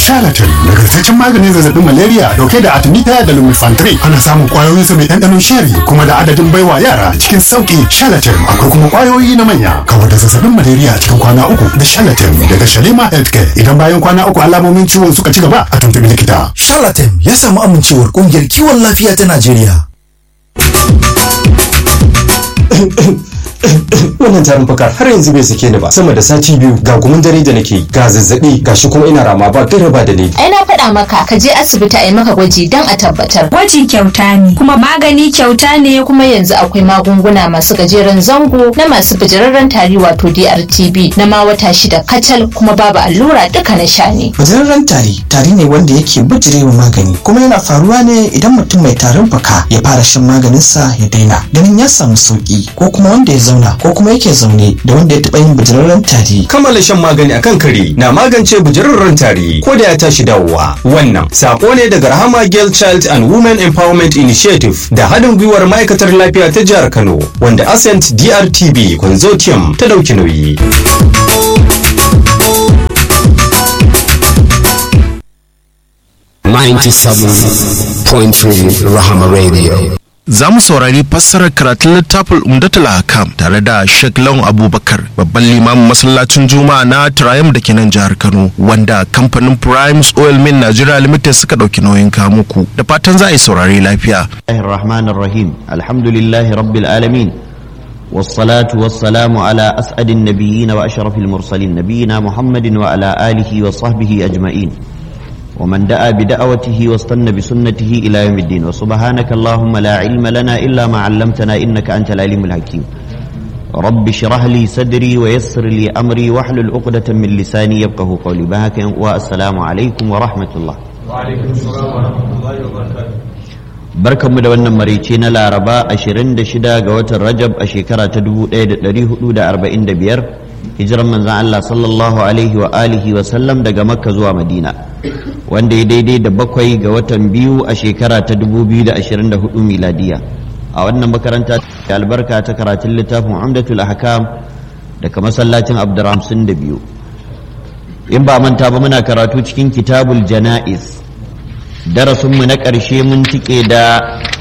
Charlatan nagartaccen maganin zazzabin malaria dauke da artemisia da lumefantrine ana samun kwayoyin sa mai ɗanɗanon sheri kuma da adadin baiwa yara cikin sauki Charlatan akwai kuma kwayoyi na manya kawar da zazzabin malaria cikin kwana uku da Charlatan daga Shalima Healthcare idan bayan kwana uku alamomin ciwon suka ci gaba a tuntubi likita. Charlatan ya samu amincewar kungiyar kiwon lafiya ta Najeriya. wannan tarin fuka har yanzu bai sake ni ba sama da sati biyu ga gumin dare da nake ga zazzabi ga shi kuma ina rama ba gaira ba dalili ai na faɗa maka ka je asibiti a yi maka gwaji don a tabbatar Gwaji kyauta ne, kuma magani kyauta ne kuma yanzu akwai magunguna masu gajeren zango na masu bijirarren tari wato DRTB na ma wata shida kacal kuma babu allura duka na sha ne Bijirarren tari tari ne wanda yake bijirewa magani kuma yana faruwa ne idan mutum mai tarin fuka ya fara shan maganinsa ya daina ganin ya samu sauki ko kuma wanda ya zauna ko kuma yake zaune da wanda ya taɓa yin bijirarren tari. kammala shan magani akan kare na magance bujirarren tari ko da ya tashi dawowa wannan sako ne daga rahama girl child and women empowerment initiative da haɗin gwiwar ma'aikatar lafiya ta jihar kano wanda ascent drtb consortium ta ɗauki nauyi point Rahama Radio. Za mu saurari fassarar karatun littafin Umdatul Hakam tare da Sheikh Lawan Abubakar babban limamin masallacin Juma'a na Triumph da ke nan jihar Kano wanda kamfanin Primes Oil Mill Nigeria Limited suka ɗauki nauyin kamuku da fatan za a yi saurari lafiya. الرحمن الرحيم الحمد لله رب العالمين والصلاة والسلام على أسعد النبيين وأشرف المرسلين نبينا محمد وعلى آله وصحبه أجمعين ومن دعا بدعوته واستنى بسنته إلى يوم الدين وسبحانك اللهم لا علم لنا إلا ما علمتنا إنك أنت العليم الحكيم رب اشرح لي صدري ويسر لي أمري واحلل عقدة من لساني يفقه قولي بهك والسلام عليكم ورحمة الله barkanmu da wannan marice na laraba 26 ga watan rajab a shekara ta 1445 hijiran manzan Allah sallallahu alaihi wa alihi wa sallam daga makka zuwa madina wanda ya daidai da bakwai ga watan biyu a shekara ta 2024 miladiya a wannan makaranta da albarka ta karatun littafin umdatul ahkam daga masallacin abdurrahman da biyu in ba manta ba muna karatu cikin kitabul jana'iz darasinmu na ƙarshe mun tike da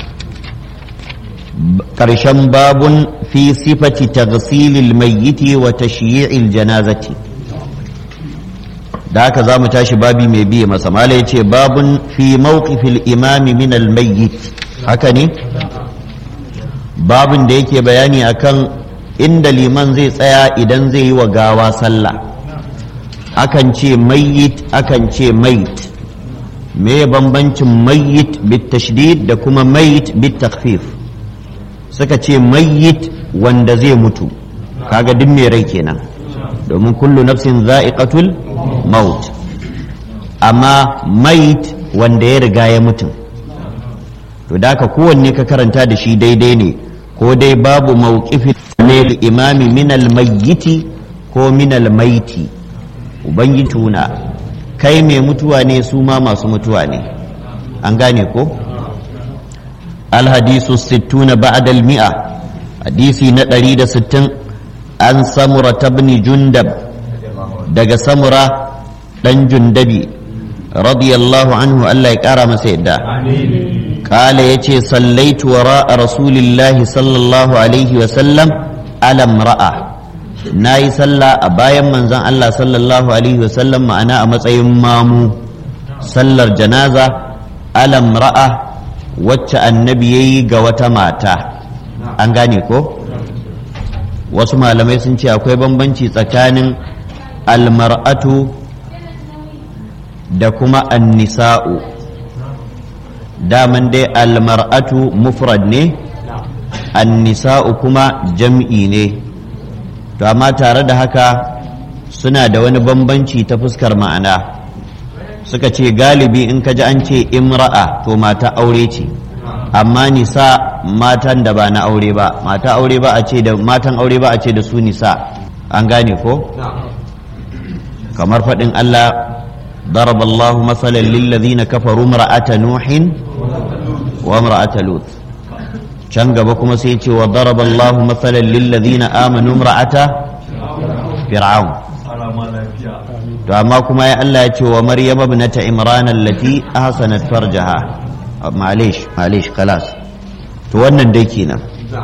ƙarshen babun fi sifati taghsilil mayyiti wa tashyi'il janazati da haka za mu tashi babi mai biye masa mala ya ce babun fi mawqifil imami min al mayyit haka ne babun da yake bayani akan inda liman zai tsaya idan zai yi wa gawa sallah akan ce mayyit akan ce mait me bambancin mayyit bit tashdid da kuma mayyit bit takhfif suka ce mayyit wanda zai mutu kaga duk mai rai kenan domin kullu nafsin za'iqatul maut amma mayit wanda ya riga ya mutu to da ka kowanne ka karanta da shi daidai ne ko dai babu mawqifin ne imami minal mayyiti ko minal maiti ubangiji tuna kai mai mutuwa ne su ma masu mutuwa ne an gane ko alhadisu sittuna ba'dal mi'a hadisi na ɗari da sittin an samura tabni jundab daga samura ɗan jundabi radiyallahu anhu Allah ya ƙara masa yadda kala ya ce sallaitu wa ra'a rasulillahi sallallahu alaihi wasallam alam ra'a na yi sallah a bayan manzan Allah sallallahu Alaihi wasallam ma'ana a matsayin mamu sallar janaza alam ra'a wacce annabi ya yi ga wata mata an gane ko wasu malamai sun ce akwai bambanci tsakanin almar'atu da kuma annisa'u daman dai almar'atu mufrad ne annisa'u kuma jam'i ne to amma tare da haka suna da wani bambanci ta fuskar ma'ana suka ce galibi in ka ji an ce imra'a to mata aure ce amma nisa matan da ba na aure ba mata aure ba a ce da matan aure ba a ce da su nisa an gane ko kamar faɗin Allah ضرب الله مثلا للذين كفروا امرأة نوح وامرأة لوط can gaba kuma sai ce wa daraba Allahu mathalan lil ladina amanu imra'ata fir'aun to amma kuma ya Allah ya ce wa maryam ibnata imran allati ahsanat farjaha malish malish kalas to wannan dai kenan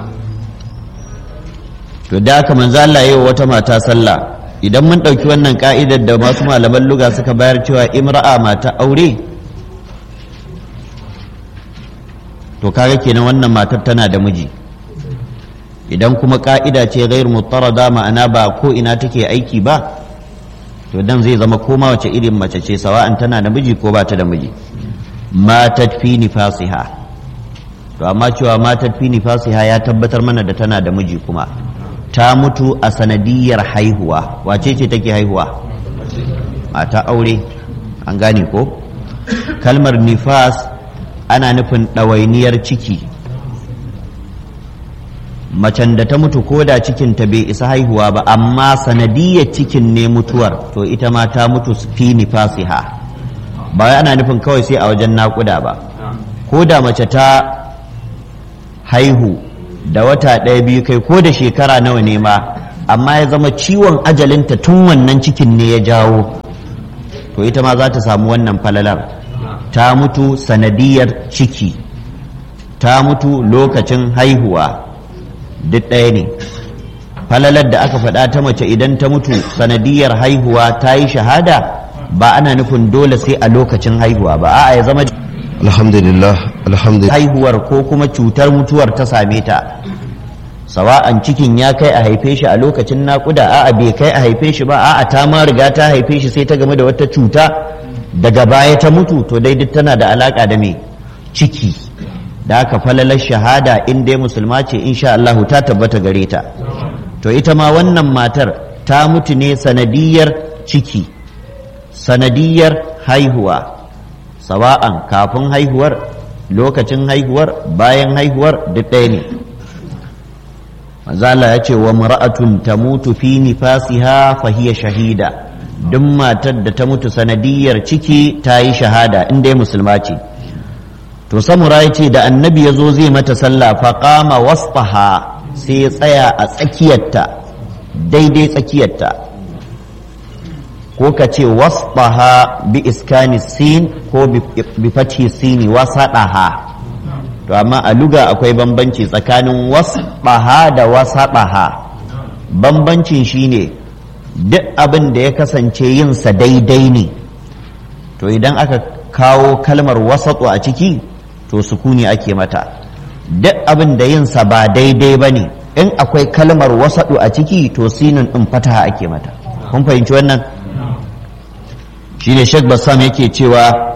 to da haka manzo Allah yayi wata mata sallah idan mun ɗauki wannan ka'idar da masu malaman luga suka bayar cewa imra'a mata aure to kaga kenan wannan matar tana da miji idan kuma ka'ida ce ghair mutarada ma'ana ba ko ina take aiki ba to dan zai zama koma wace irin mace ce sawa'an tana da miji ko ba ta da miji matat fi nifasiha to amma cewa matat fi nifasiha ya tabbatar mana da tana da miji kuma ta mutu a sanadiyar haihuwa wace ce take haihuwa mata aure an gane ko kalmar nifas ana nufin ɗawainiyar ciki macen da ta mutu ko da cikinta bai isa haihuwa ba amma sanadiyar cikin ne mutuwar to ita ma ta mutu fi nifasiha ba wai ana nufin kawai sai a wajen naƙuda ba ko da mace ta haihu da wata ɗaya biyu kai ko da shekara nawa ne ma amma ya zama ciwon ajalinta tun wannan cikin ne ya jawo to ita ma za ta samu wannan falalar ta mutu sanadiyar ciki ta mutu lokacin haihuwa duk ɗaya ne falalar da aka faɗa ta mace idan ta mutu sanadiyar haihuwa ta yi shahada ba ana nufin dole sai a lokacin haihuwa ba a'a ya zama alhamdulillah alhamdulillah haihuwar ko kuma cutar mutuwar ta same ta sawa'an cikin ya kai a haife shi a lokacin naƙuda a'a bai kai a haife shi ba a'a ta ma riga ta haife shi sai ta game da wata cuta daga baya ta mutu to dai duk tana da alaka da me ciki da aka falalar shahada in dai musulma ce insha Allah ta tabbata gare ta to ita ma wannan matar ta mutu ne sanadiyar ciki sanadiyar haihuwa sawa'an kafin haihuwar lokacin haihuwar bayan haihuwar duk ɗaya ne manzala ya ce wa mura'atun ta mutu fi nifasiha fa hiya shahida duk matar da ta mutu sanadiyar ciki ta yi shahada in dai musulma ce to samura ya ce da annabi ya zo zai mata sallah fa qama wasfaha sai ya tsaya a tsakiyarta daidai tsakiyarta ko ka ce wasfaha bi iskani sin ko bi fathi sini wasadaha to amma a luga akwai bambanci tsakanin wasbaha da wasabaha bambancin shine duk abin da ya kasance yinsa daidai ne to idan aka kawo kalmar wasatu a ciki to sukuni ake mata duk abin da yinsa ba daidai ba ne in akwai kalmar wasatu a ciki to sinin ɗin fataha ake mata kun fahimci wannan shine Sheikh Bassam yake cewa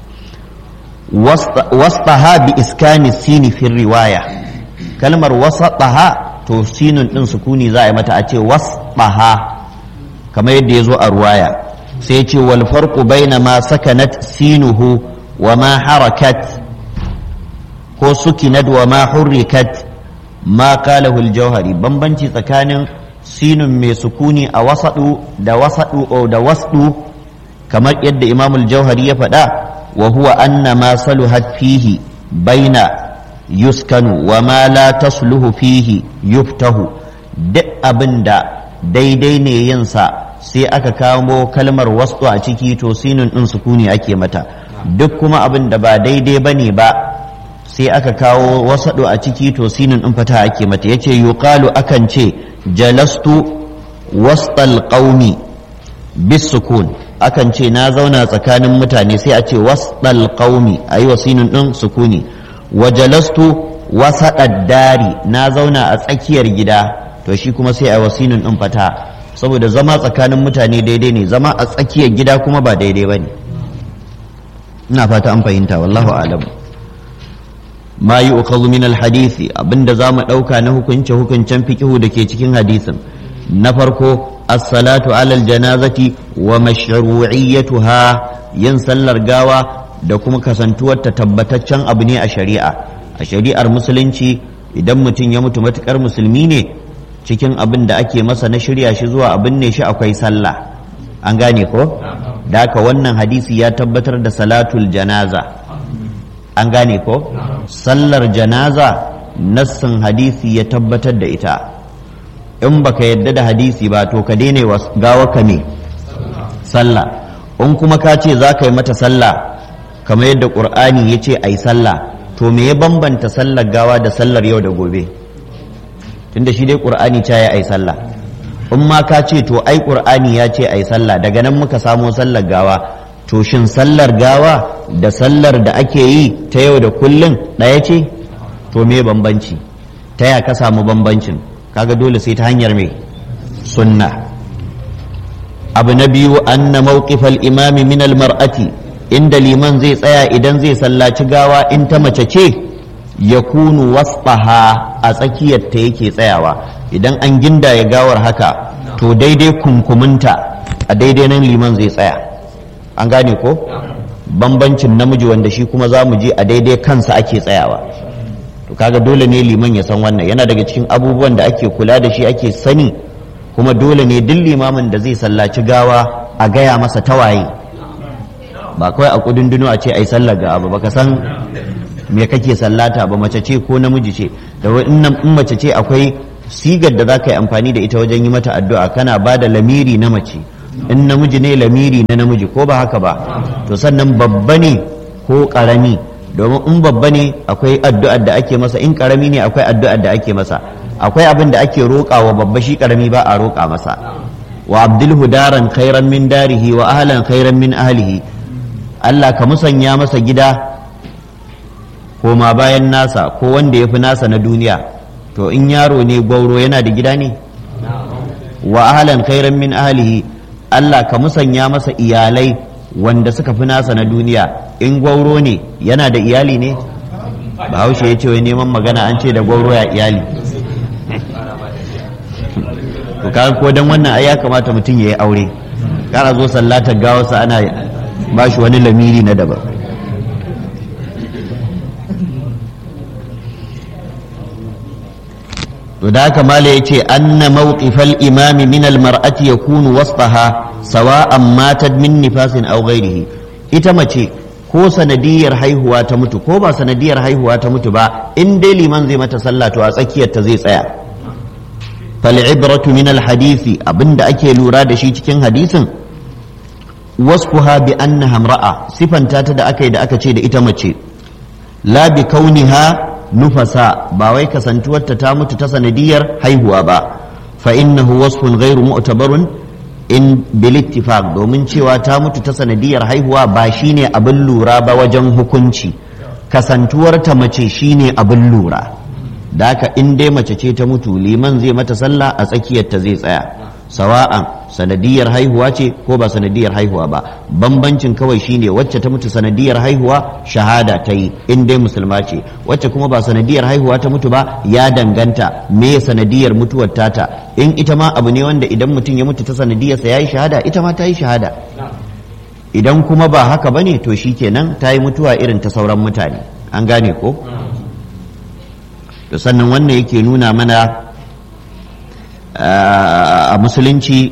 wasṭaha bi iskani sini fi riwaya kalmar wasṭaha to sinun din sukuni za a yi mata a ce wasṭaha kamar yadda ya zo a ruwaya sai ce wal farqu baina ma sakanat sinuhu wa ma harakat ko sukinat wa ma hurrikat ma qalahu al-jawhari bambanci tsakanin sinun mai sukuni a wasadu da wasadu da wasdu kamar yadda imamul jauhari ya faɗa wa huwa anna ma saluhat fihi baina yuskanu wa ma la tasluhu fihi yuftahu duk abin da daidai ne yinsa sai aka kamo kalmar wasu a ciki to sinin ɗin sukuni ake mata duk kuma abin da ba daidai ba ne ba sai aka kawo wasaɗo a ciki to sinin ɗin fata ake mata yace yuqalu akan ce jalastu wastal qaumi bis sukun akan ce na zauna tsakanin mutane sai a ce wasɗal qaumi a yi wasinin ɗin sukuni wajalastu wasaɗad dari na zauna a tsakiyar gida to shi kuma sai a wasinin ɗin fata saboda zama tsakanin mutane daidai ne zama a tsakiyar gida kuma ba daidai ba ne ina fata an fahimta wallahu alam ma yi min alhadisi abinda za mu ɗauka na hukunce hukuncen fikihu da ke cikin hadisin na farko as-salatu alal janazati wa mashru'iyyatuha yin sallar gawa da kuma kasantuwar ta tabbataccen abu ne a shari'a a shari'ar musulunci idan mutum ya mutu matukar musulmi ne cikin abin da ake masa na shirya shi zuwa abin ne shi akwai sallah an gane ko da haka wannan hadisi ya tabbatar da salatul janaza an gane ko sallar janaza nassin hadisi ya tabbatar da ita in baka yadda da hadisi ba to ka daina gawa ka me sallah in kuma ka ce za ka yi mata sallah kamar yadda ƙur'ani ya ce a yi sallah to me ya bambanta sallar gawa da sallar yau da gobe tunda shi dai ƙur'ani ta ya a yi sallah in ma ka ce to ai ƙur'ani ya ce a yi sallah daga nan muka samo sallar gawa to shin sallar gawa da sallar da ake yi ta yau da kullum ɗaya ce to me bambanci ta ya ka samu bambancin kaga dole sai ta hanyar mai sunna abu na biyu anna mawqifal imami min al mar'ati inda liman zai tsaya idan zai sallaci gawa in ta mace ce ya kunu wasfaha a tsakiyar ta yake tsayawa idan an ginda ya gawar haka to daidai kunkuminta a daidai nan liman zai tsaya an gane ko bambancin namiji wanda shi kuma za mu je a daidai kansa ake tsayawa to kaga dole ne liman ya san wannan yana daga cikin abubuwan da ake kula da shi ake sani kuma dole ne duk limamin da zai sallaci gawa a gaya masa tawaye ba kawai a kudin a ce ai sallar ga abu baka san me kake sallata ba mace ce ko namiji ce da in mace ce akwai sigar da za ka yi amfani da ita wajen yi mata addu'a kana ba da lamiri na mace in namiji ne lamiri na namiji ko ba haka ba to sannan babba ne ko karami domin in babba ne akwai addu'ar da ake masa in karami ne akwai addu'ar da ake masa akwai abin da ake roƙa wa babba shi karami ba a roƙa masa wa abdulhu daran khairan min darihi wa ahlan khairan min ahlihi Allah ka musanya masa gida koma bayan nasa ko wanda ya fi nasa na duniya to in yaro ne gwauro yana da gida ne wa ahlan khairan min ahlihi Allah ka musanya masa iyalai wanda suka fi nasa na duniya in gwauro ne yana da iyali ne bahaushe ya ce wai neman magana an ce da gwauro ya iyali to kaga ko dan wannan ai ya kamata mutum ya yi aure kana zo sallatar gawarsa ana ba shi wani lamiri na daban to da haka mala ya ce anna mawqifal imami min almar'ati yakunu wasfaha sawa'an matat min nifasin aw ghairihi ita mace ko sanadiyar haihuwa ta mutu ko ba sanadiyar haihuwa ta mutu ba in dai liman zai mata sallah to a tsakiyar ta zai tsaya fal ibratu min al hadisi abinda ake lura da shi cikin hadisin wasfuha bi annaha imra'a sifanta ta da aka yi da aka ce da ita mace la bi kauniha nufasa ba wai kasantuwarta ta mutu ta sanadiyar haihuwa ba fa innahu wasfun ghairu mu'tabarun in bil ittifaq domin cewa ta mutu ta sanadiyar haihuwa ba shine abin lura ba wajen hukunci kasantuwarta mace shine abin lura da haka in dai mace ce ta mutu liman zai mata sallah a tsakiyarta zai tsaya sawa'an sanadiyar haihuwa ce ko ba sanadiyar haihuwa ba bambancin kawai shine wacce ta mutu sanadiyar haihuwa shahada ta yi in dai musulma ce wacce kuma ba sanadiyar haihuwa ta mutu ba ya danganta me sanadiyar mutuwar tata in ita ma abu ne wanda idan mutum ya mutu ta sanadiyarsa ya yi shahada ita ma ta yi shahada idan kuma ba haka bane to shikenan ta yi mutuwa irin ta sauran mutane an gane ko to sannan wannan yake nuna mana a musulunci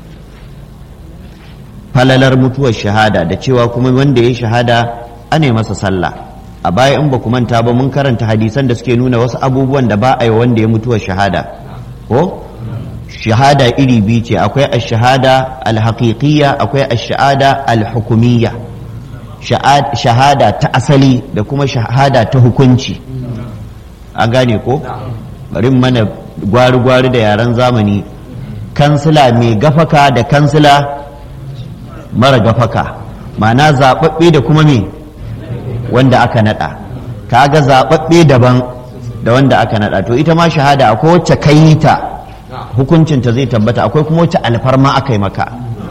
falalar mutuwar shahada da cewa kuma wanda ya shahada ane masa sallah a baya in ba ku manta ba mun karanta hadisan da suke nuna wasu abubuwan da ba a yi wanda ya mutuwar shahada ko shahada iri biyu ce akwai ash-shahada al-haqiqiyya akwai ash-shahada al-hukumiyya shahada ta asali da kuma shahada ta hukunci an gane ko bari mana gwari-gwari da yaren zamani kansila mai gafaka da kansila mara gafaka ma'ana zaɓaɓɓe da kuma me wanda aka naɗa kaga zaɓaɓɓe daban da wanda aka naɗa to ita ma shahada akwai wacce kai ta hukuncinta zai tabbata akwai kuma wacce alfarma aka yi maka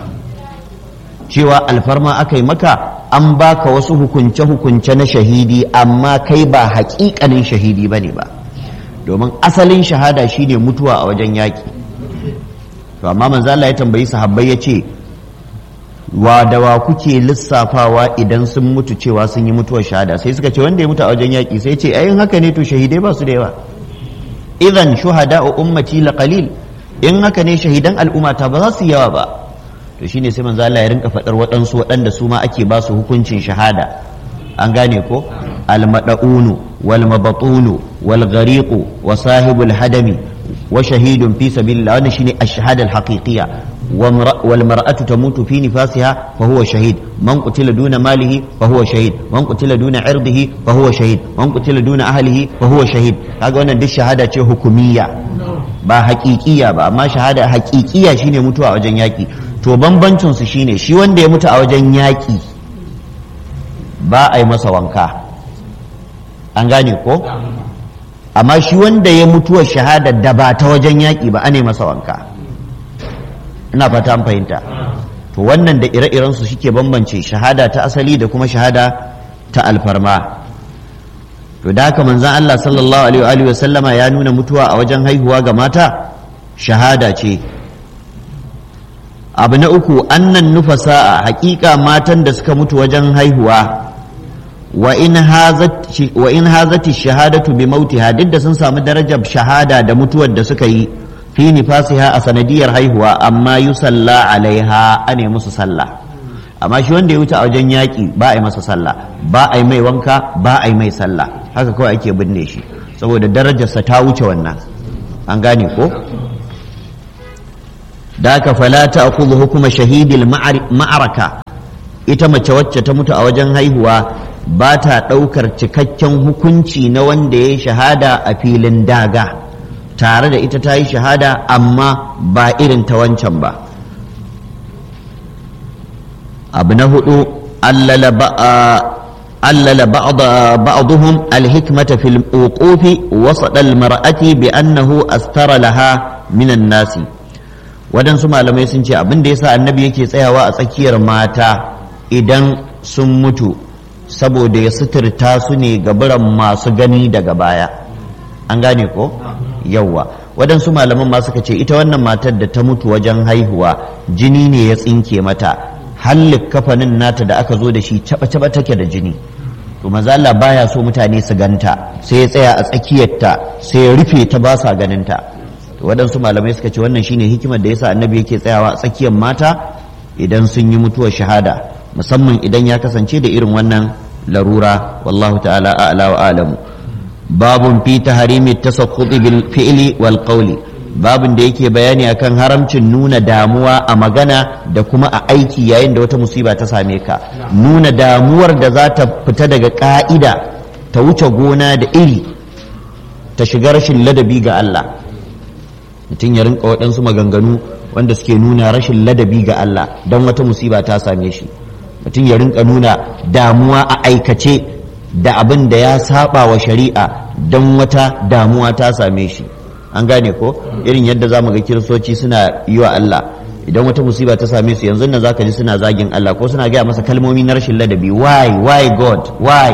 cewa alfarma aka yi maka an baka wasu hukunce-hukunce na shahidi amma kai ba haƙiƙanin shahidi ba ne ba domin asalin shahada shine mutuwa a wajen yaƙi to amma manzo Allah ya tambayi sahabbai ya ce wa da wa kuke lissafawa idan sun mutu cewa sun yi mutuwar shahada sai suka ce wanda ya mutu a wajen yaƙi sai ce ayin haka ne to shahidai ba su da yawa idan shuhada ummati la qalil in haka ne shahidan al'ummata ba za su yawa ba to shine sai manzo Allah ya rinka faɗar waɗansu waɗanda su ma ake ba su hukuncin shahada an gane ko almada'unu wal mabatunu wal ghariqu wa sahibul hadami wa shahidun fi sabilillah wannan shine ash-shahada al-haqiqiyya والمرأة تموت في نفاسها فهو شهيد من قتل دون ماله فهو شهيد من قتل دون عرضه فهو شهيد من قتل دون أهله فهو شهيد هذا wannan duk shahada ce hukumiyya ba haƙiƙiya ba amma shahada haƙiƙiya shine mutuwa a wajen yaƙi to bambancin su shine shi wanda ya mutu a wajen yaƙi ba a yi masa wanka an gane ko amma shi wanda ya mutuwa shahada da ba ta wajen yaƙi ba a ne masa wanka ina fata an fahimta to wannan da ire-iren su suke bambance shahada ta asali da kuma shahada ta alfarma to da haka manzon Allah sallallahu alaihi wa sallama ya nuna mutuwa a wajen haihuwa ga mata shahada ce abu na uku annan nufasa hakika matan da suka mutu wajen haihuwa wa in hazati shahadatu bi mautiha duk da sun samu darajar shahada da mutuwar da suka yi fi nifasiha a sanadiyar haihuwa amma yusalla alaiha ane musu sallah amma shi wanda ya wuce a wajen yaƙi ba a yi masa sallah ba a yi mai wanka ba a yi mai sallah haka kawai ake binne shi saboda darajarsa ta wuce wannan an gane ko da haka fala ta akuzu hukuma shahidil ma'araka ita mace wacce ta mutu a wajen haihuwa ba ta ɗaukar cikakken hukunci na wanda ya yi shahada a filin daga tare da ita ta yi shahada amma ba irin ta wancan ba abu na hudu allala ba'aduhum alhikmata fil uqufi wasada almar'ati bi annahu astara laha minan nasi waɗansu malamai sun ce abin da yasa annabi yake tsayawa a tsakiyar mata idan sun mutu saboda ya suturta su ne gaburan masu gani daga baya an gane ko yawwa waɗansu malaman ma suka ce ita wannan matar da ta mutu wajen haihuwa jini ne ya tsinke mata hallik kafanin nata da aka zo da shi caba-caba take da jini to maza Allah baya so mutane su ganta sai ya tsaya a tsakiyarta sai ya rufe ta ba sa ganinta to waɗansu malamai suka ce wannan shine hikimar da yasa annabi yake tsayawa a tsakiyar mata idan sun yi mutuwar shahada musamman idan ya kasance da irin wannan larura wallahu ta'ala a'la wa alamu babun fi taharimi tasakkuti bil fi'li wal qawli babun da yake bayani akan haramcin nuna damuwa a magana da kuma a aiki yayin da wata musiba ta same ka nuna damuwar da za ta fita daga ka'ida ta wuce gona da iri ta shiga rashin ladabi ga Allah mutum ya rinka waɗansu maganganu wanda suke nuna rashin ladabi ga Allah don wata musiba ta same shi mutum ya rinka nuna damuwa a aikace da abin da ya saba wa shari'a don wata damuwa ta same shi an gane ko irin yadda za mu ga kiristoci suna yi wa Allah idan wata musiba ta same su yanzu nan zaka ji suna zagin Allah ko suna gaya masa kalmomi na rashin ladabi why why god why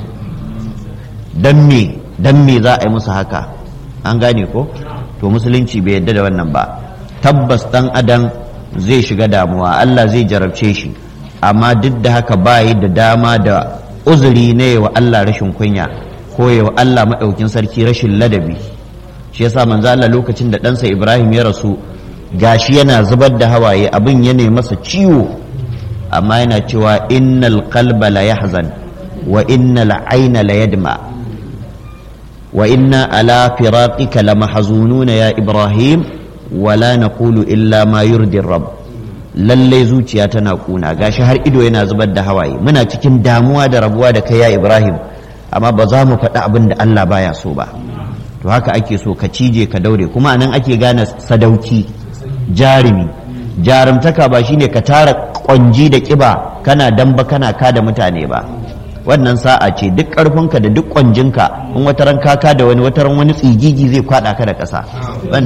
dan me dan me za a yi musu haka an gane ko to musulunci bai yadda da wannan ba tabbas dan adam zai shiga damuwa Allah zai jarabce shi amma duk da haka ba yi da dama da uzuri ne wa Allah rashin kunya ko wa Allah maɗaukin sarki rashin ladabi shi yasa manzo Allah lokacin da ɗansa Ibrahim ya rasu gashi yana zubar da hawaye abin ya masa ciwo amma yana cewa innal qalba la yahzan wa innal ayna la yadma wa inna ala firaqika lamahzununa ya Ibrahim wala naqulu illa ma yurdi rabb lallai zuciya tana kuna gashi har ido yana zubar da hawaye muna cikin damuwa da rabuwa da kai ya Ibrahim amma ba za mu faɗi abin da Allah baya so ba to haka ake so ka cije ka daure kuma anan ake gane sadauki jarumi jarumtaka ba shine ka tara kwanji da kiba kana damba kana kada mutane ba wannan sa'a ce duk ƙarfinka da duk kwanjinka in wataran kaka da wani wataran wani tsigigi zai kwada ka da ƙasa